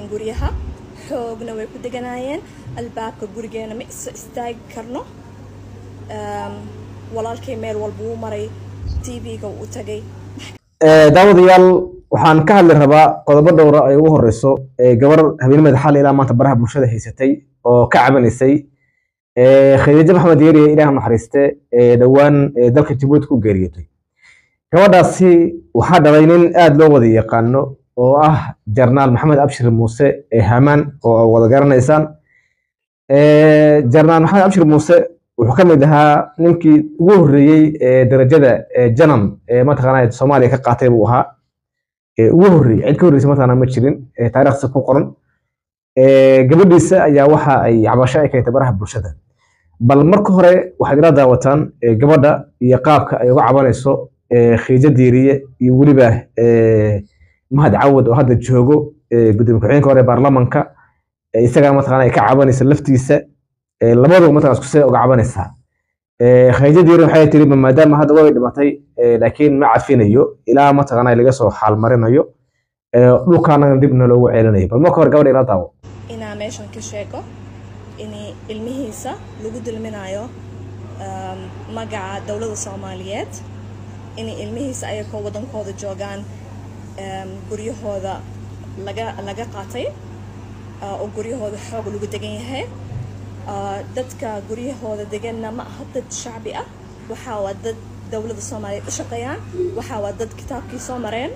guryaha xoogna way ku deganaayeen albaabka gurigeena ma is istaagi karno walaalkay meel walba wuu maray tv-ga uu tagay daawadayaal waxaan ka hadli rabaa qodobo dhowra ay ugu horeyso gabar habeenimada xal ilaa maanta baraha bulshada haysatay oo ka cabanaysay khadiijo maxamed yeeriye ilaah naxariiste dhowaan dalka jabuuti ku geeriyootay gabadhaasi waxaa dhalay nin aada loo wada yaqaano oo ah jarnaal maxamed abshir muuse hamaan oo wada garanaysaan jarnaal maxamed abshir muuse wuxuu ka mid ahaa ninkii ugu horreeyey darajada janam ee mataqaanaa soomaaliya ka qaatay buu ahaa ugu horreeyey cid ka horreysay mataqaanaa ma jirin taariikhdiisa ku qoran gabadhiisa ayaa waxa ay cabasho ay keentay baraha bulshada bal marka hore waxaad ila daawataan gabadha iyo qaabka ay uga cabanayso khiijo diiriye iyo weliba mahad cawad oo hadda joogo gudoomiye ku-xigeenka hore baarlamanka isagaa mataqaana ay ka cabanaysa laftiisa labadaba mataqana isku see uga cabanaysaa khiijo diiriye waxay tiri maadaama hadda way dhimatay laakiin ma cafinayo ilaa mataqaana laga soo xaalmarinayo dhulkaanaga dibna loogu celinayo bal marka hore gabadha ila daawo inaa meeshan ka sheego in ilmihiisa lagu dulminayo magaca dowladda soomaaliyeed in ilmihiisa ayakoo waddankooda joogaan guryahooda laga laga qaatay oo guryahooda xoog lagu degan yahay dadka guryahooda deganna ma aha dad shacbi ah waxaa waa dad dowladda soomaaliyeed u shaqeeyaan waxaa waa dad kitaabkii soo mareen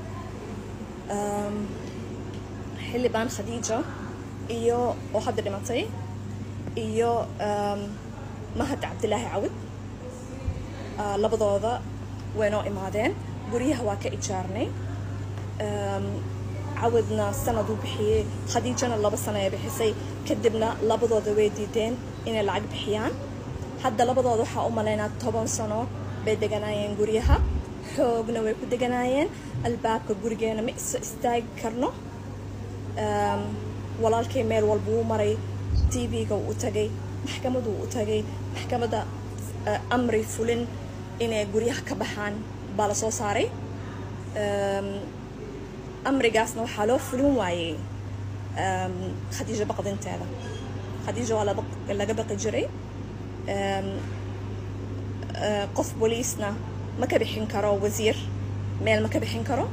xildhibaan khadiijo iyo oo hadda dhimatay iyo mahad cabdilaahi cawid labadooda waynoo imaadeen guryaha waa ka ijaarnay cawadna sanaduu bixiyey khadiijana laba sano ay bixisay kadibna labadooda way diideen inay lacag bixiyaan hadda labadooda waxaa u malaynaa toban sano bay deganaayeen guryaha xoogna way ku deganaayeen albaabka gurigeena ma is istaagi karno walaalkay meel walba wuu maray tv-ga uu tagay maxkamaduu u tagay maxkamadda amri fulin inay guryaha ka baxaan baa la soo saaray amrigaasna waxaa loo fulin waayey khadiijo baqdinteeda khadiijo waa laga baqi jiray qof boliisna ma ka bixin karo wasiir meel ma ka bixin karo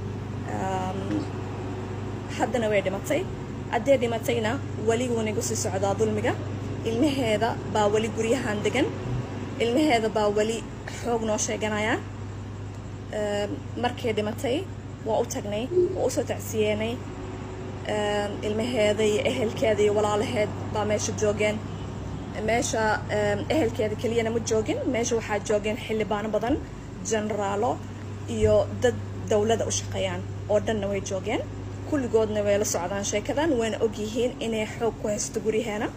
haddana way dhimatay haddee dhimatayna weli wuu nagu sii socdaa dulmiga ilmaheeda baa weli guryahan degan ilmaheeda baa weli xoog noo sheeganaya markay dhimatay waa u tagnay waa usoo tacsiyeenay ilmaheeda iyo ehelkeeda iyo walaalaheed baa meesha joogeen meesha ehelkeeda keliyana ma joogin meesha waxaa joogeen xildhibaano badan jenaraalo iyo dad dowladda u shaqeeyaan oo dhanna way joogeen kulligoodna way la socdaan sheekadan wayna ogyihiin inay xoog ku haysto guryaheena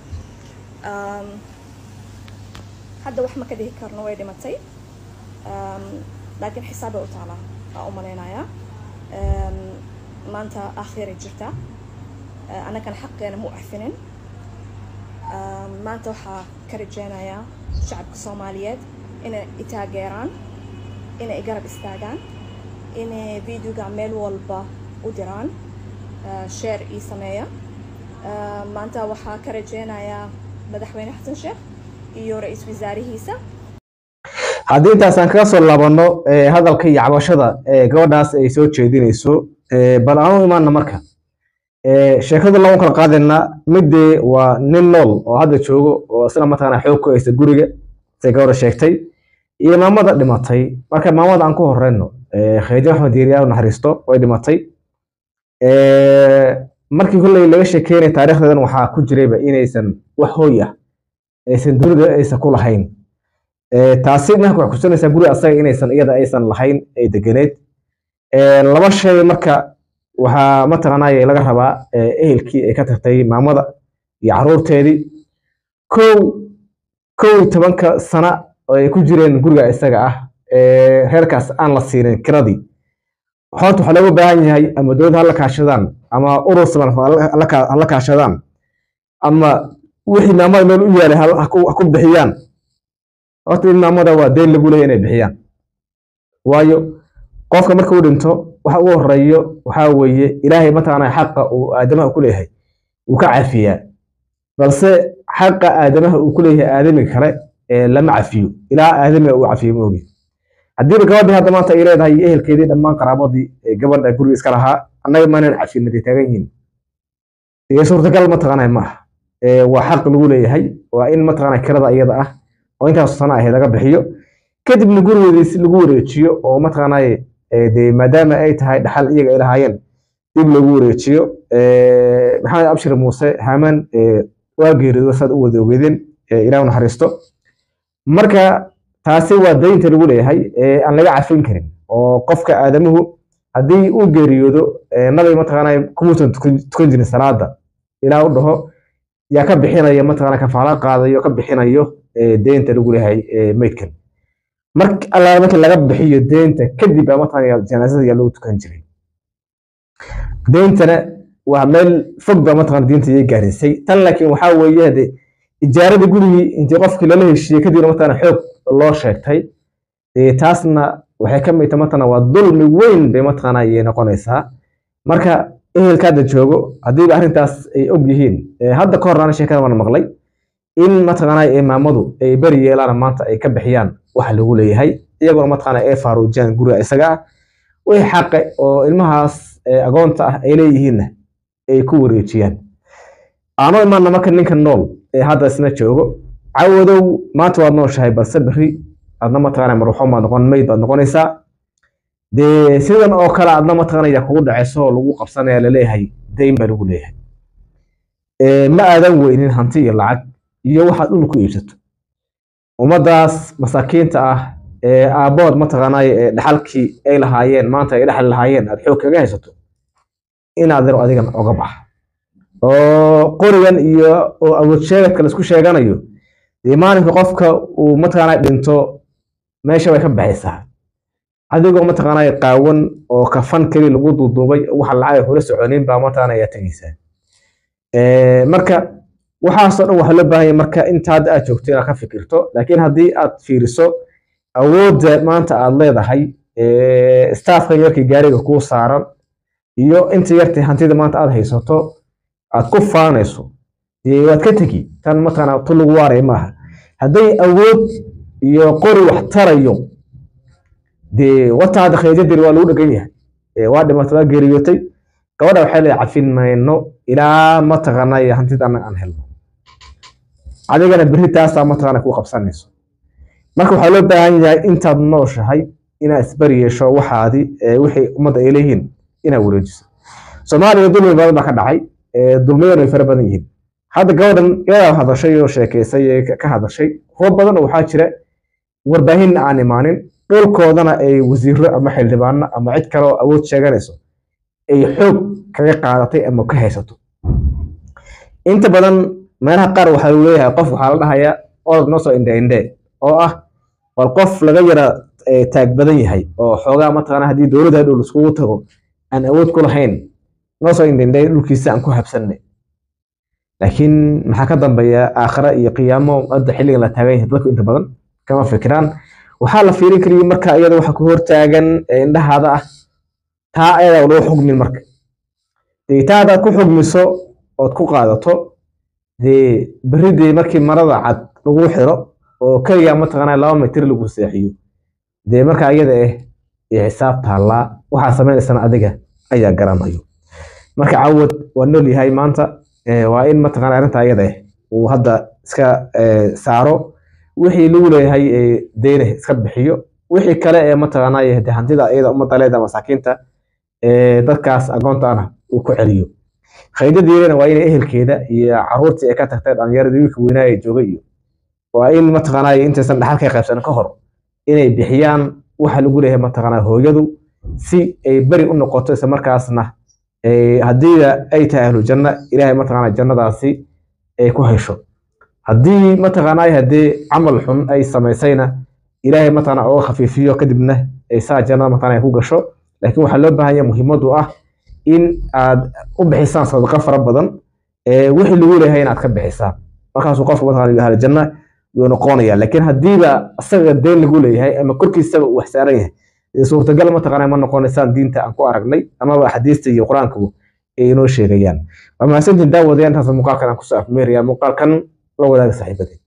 hadda wax ma ka dhihi karno way dhimatay laakiin xisaab bay u taalaa waa u malaynayaa maanta akhiray jirta annagana xaqeena ma u cafinin maanta waxaa ka rajeynayaa shacabka soomaaliyeed inay itaageeraan inay garab istaagaan inay videoga meel walba u diraan sheer ii sameeya maanta waxaa ka rajeynayaa madaxweyne xasan sheekh iyo ra-iisul wasaarihiisa haddii intaasaan kaga soo laabanno hadalka iyo cabashada gabadhaas ay soo jeedinayso bal aanu imaana marka sheekadu lagu kala qaadaynaa midee waa nin nool oo hadda joogo oo isna mataqaana xoog ku haysta guriga say gabadha sheegtay iyo maamada dhimatay marka maamada aan ku horeyno khadiijo axmed diiriyaal naxariisto way dhimatay markii kolley laga sheekeynay taariikhdeedan waxaa ku jirayba inaysan wax hooy ah aysan dunida aysan ku lahayn taasi marka waxay kusanaysaa guri asaga inaysan iyada aysan lahayn ay deganeed laba shay marka waxaa mataqaanay laga rabaa ehelkii ay ka tagtay maamada iyo caruurteedii kow kow iyo tobanka sana oo ay ku jireen guriga isaga ah reerkaas aan la siinin kiradii horta waxaa looga baahan yahay ama dowladda hala kaashadaan ama urur siman hala kaashadaan ama wixii maamada meel u yaalay ha ku bixiyaan horta in maamada waa deyn lagu leeya inay bixiyaan waayo qofka marka uu dhinto waxa ugu horeeyo waxaa weeye ilaahay mataqaanaa xaqa uu aadamaha ku leeyahay uu ka cafiyaa balse xaqa aadamaha uu ku leeyahay aadamiga kale lama cafiyo ilaa aadamiga uu cafiyo moogi haddiiba gabadhii hadda maanta ay leedahay iyo ehelkeedii dhammaan qaraabadii gabadha guriga iska lahaa annaga maanan cafin haday taagan yihiin iyo suurtagal mataqaanaa ma ah waa xaq lagu leeyahay waa in mataqaanaa kirada iyada ah oo intaas sana ahayd laga bixiyo kadibna gurigeediis lagu wareejiyo oo mataqaanaa dee maadaama ay tahay dhaxal iyaga ay lahaayeen dib lagu wareejiyo maxamed abshir muuse haman waa geerido saad u wada ogeedeen ilaah naxariisto marka taasi waa daynta lagu leeyahay aan laga cafin karin oo qofka aadamuhu haddii uu geeriyoodo nabi mataqaanaa kumuusan tukan jirin salaada ilaa u dhaho yaa ka bixinaya mataqaanaa kafaala qaadayo ka bixinayo deynta lagu leeyahay meydkan marka alla markii laga bixiyo deynta kadib baa mataqaanaa janaasada yaa lagu tukan jiray deyntana waa meel fog baa mataqaanaa diinta iyaga gaarsiisay tan laakiin waxaa weeye hade ijaarada gurigii intii qofkii lala heshiiyey kadibna mataqaanaa xoog loo sheegtay taasna waxay ka mid tahay mataqaanaa waa dulmi weyn bay mataqaanaa ayay noqonaysaa marka ehelka hadda joogo haddiiba arrintaas ay og yihiin hadda ka hornaana sheekada waan maqlay in mataqaanaa imaamadu ay beri yeelaan maanta ay ka bixiyaan waxa lagu leeyahay iyaguna mataqaanaa ay faaruujiyaan guriga isaga ah wixii xaqe oo ilmahaas agoonta ah ay leeyihiinna ay ku wareejiyaan aanoo imaana marka ninka nool ee hadda isna joogo cawadow maanta waad nooshahay balse berri adna mataqaanaa marwaxoon baad noqon mayd baad noqonaysaa dee sidan oo kale adna mataqaanaya kugu dhacayso oo lagu qabsanaya laleeyahay dayn baa lagu leeyahay ma aadan weynin hanti iyo lacag iyo waxaad dhul ku iibsato ummadaas masaakiinta ah ee aabbood mataqaanaaye ee dhaxalkii ay lahaayeen maanta ay dhexli lahaayeen aad xoog kaga haysato inaad yaro adigan oga bax oo qorigan iyo oo awood sheegadka laisku sheeganayo dee maalinka qofka uu mataqaanaa dhinto meesha way ka baxaysaa adigoo mataqaanaa qaawan oo kafan keli lagu duuduubay waxa lacag kula soconin baa mataqaanaa ayaa tegaysaa marka waxaasoo dhan waxaa loo baahanya marka inta hadda aad joogto inaad ka fikirto laakiin haddii aad fiiriso awoodda maanta aad leedahay staafkan yarkii gaariga kuu saaran iyo inta yartay hantida maanta aad haysato aad ku faanayso dee waad ka tegi tan mataqaanaa tu lagu waaraya maaha hadday awood iyo qori wax tarayo dee wata hadda khayjadir waa lagu dhegan yahay waa dhimatay waa geeriyootay gabadha waxay leedahay cafin mayno ilaa mataqaanaa hantida annaga aan helno adigana berri taasaa mataqaanaa ku qabsanayso marka waxaa loo baahan yahay intaad nooshahay inaad isbari yeesho waxaadi wixii ummadda ay leeyihiin inaad wareejiso soomaaliya dulmi badan baa ka dhacay dulmiyadana way fara badan yihiin hadda gabadhan iyadaa hadashay oo sheekeysay ka hadashay kuwo badan oo waxaa jira warbaahinna aan imaanin dhulkoodana ay wasiiro ama xildhibaano ama cid kale oo awood sheeganayso ay xoog kaga qaadatay ama ka haysato inta badan meelaha qaar waxaa lagu leeyahay qof waxaa la dhahayaa orod noo soo indhe-indhe oo ah war qof laga yara taag badan yahay oo xoogaa mataqaana haddii dowladda hadhow laiskugu tago aan awood ku lahayn noo soo indhe-indhe dhulkiisa aan ku habsanne laakiin maxaa ka dambeeya aakhira iyo qiyaamo hadda xilligan la taagan yahay dadku inta badan kama fikiraan waxaa la fiirin kariyo marka iyada waxa ku hortaagan indhahaada ah taa ayadaa lagu xugmin marka dee taa hadaad ku xugmiso ood ku qaadato dee berri dee markii marada cad lagu xiro oo keligaa mataqaanaa laba mitir lagu seexiyo dee marka iyada ah iyo xisaab taallaa waxaa samaynaysana adiga ayaa garanayo marka cawad waa nool yahay maanta waa in mataqaana arrinta iyada ah uu hadda iska saaro wixii lagu leeyahay deyne iska bixiyo wixii kale ee mataqaanaa de hantida iyada ummadda leeda masaakiinta dadkaas agoontaana uu ku celiyo khaydadeedana waa inay ehelkeeda iyo caruurtii ay ka tagtay dhallinyaradii wiilka weynaa ee joogay iyo waa in mataqaanaa intaysan dhaxalka qaybsan ka hor inay bixiyaan waxa lagu leeyahay mataqaanaa hooyadu si ay beri u noqoto isla markaasna haddiida ay tahay ahlu janna ilaahay mataqaanaa jannadaasi ay ku hesho haddii mataqaanaa haddii camal xun ay samaysayna ilaahay mataqaanaa uga khafiifiyo kadibna ay saa jannada mataqaanaa ku gasho laakiin waxaa loo baahan yahay muhiimadu ah in aad u bixisaan sadaqa fara badan wixii lagu leeyahay inaad ka bixisaan markaasuu qofka mataqaanaa ahlu janna yuu noqonaya laakiin haddiiba isaga deen lagu leeyahay ama korkiisaba uu wax saaran yahay suurtagal mataqaanaa ma noqonaysaan diinta aan ku aragnay amaba axaadiista iyo qur-aanku ay inoo sheegayaan waa mahadsantiin daawadaya intaas muuqaalkan aan kusoo afmeeraya muuqaalkan la wadaaga saaxiibadeen